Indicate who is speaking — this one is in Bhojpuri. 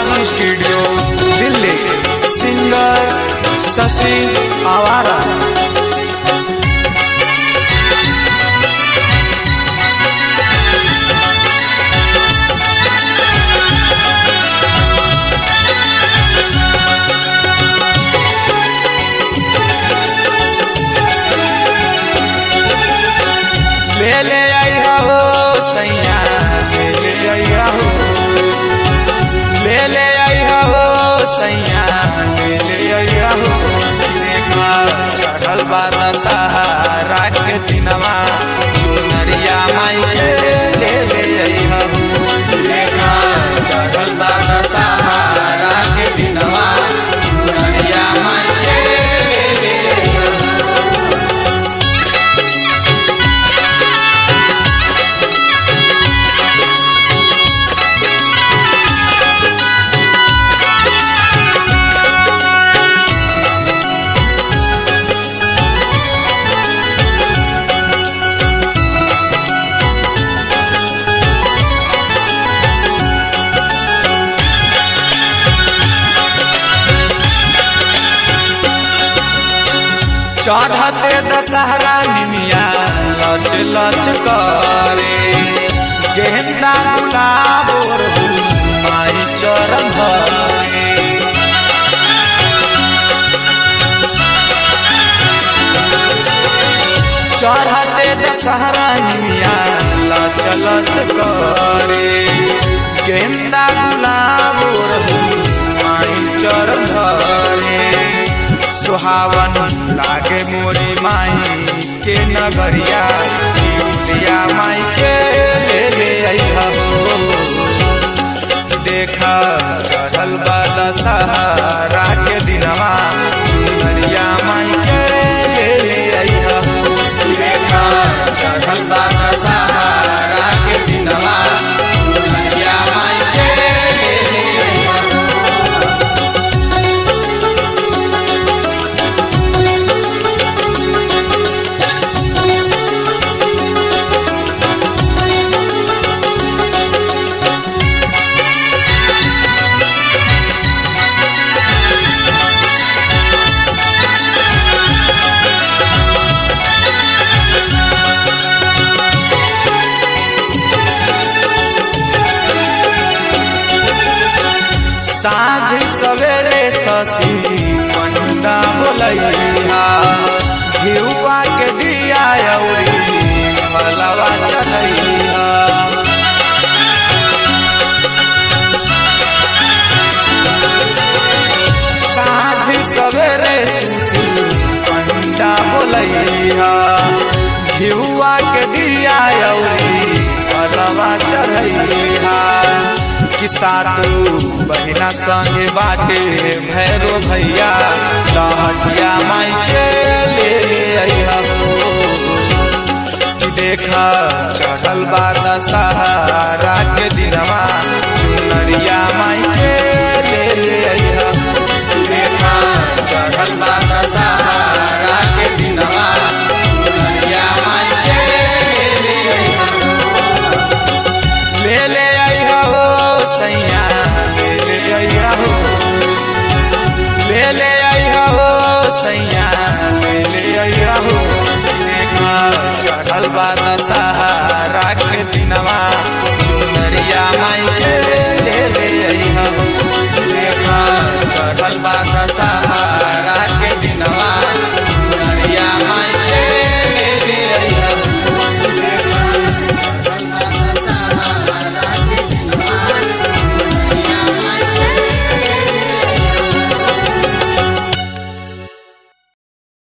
Speaker 1: बालाजी स्टूडियो दिल्ली सिंगर शशि आवारा ले ले आई हो सैया ले ले आई हो ले ले आई हो सैया ले ले आई हो देखा चढ़ल बात सहारा के दिनवा चुनरिया माई के ले ले आई हो देखा चढ़ल बात सहारा के दिनवा चुनरिया माई के ले ले आई हो चढ़ते दशहरा निमिया लच लच करे गेंदा गुलाब और माई चरण धरे चढ़ते दशहरा निमिया लच लच करे गेंदा गुलाब और माई चरण धरे सुहावन लागे मोरी माई के नगरिया लिया माई के ले ले अइहा हो देखा चढ़ल बाला सहारा के दिनवा चुनरिया माई के ले ले अइहा हो देखा चढ़ल बाला सहारा के दिनवा चुनरिया माई के ले ले अइहा हो साँझ सवेरे शशि पंडा बोलैया घिउआ के दिया अउरी फलवा चढ़ैया साँझ सवेरे शशि पंडा बोलैया घिउआ के दिया अउरी फलवा चढ़ैया कि सातु बहिना संगे बाटे भैरो भैया लहटिया माई के ले ले अइहा हो कि देखा चढ़ल बात सहारा के दिनवा चुनरिया माई के ले ले अइहा हो देखा चढ़ल बात सहारा के दिनवा चुनरिया माई के ले ले अइहा हो ले ले अइहा हो सैया ले ले अइहा हो ले ले अइहा हो सैया ले ले अइहा हो देखा चढ़ल बात सहारा के दिनवा चुनरिया माई के ले ले अइहा हो देखा चढ़ल बात सहारा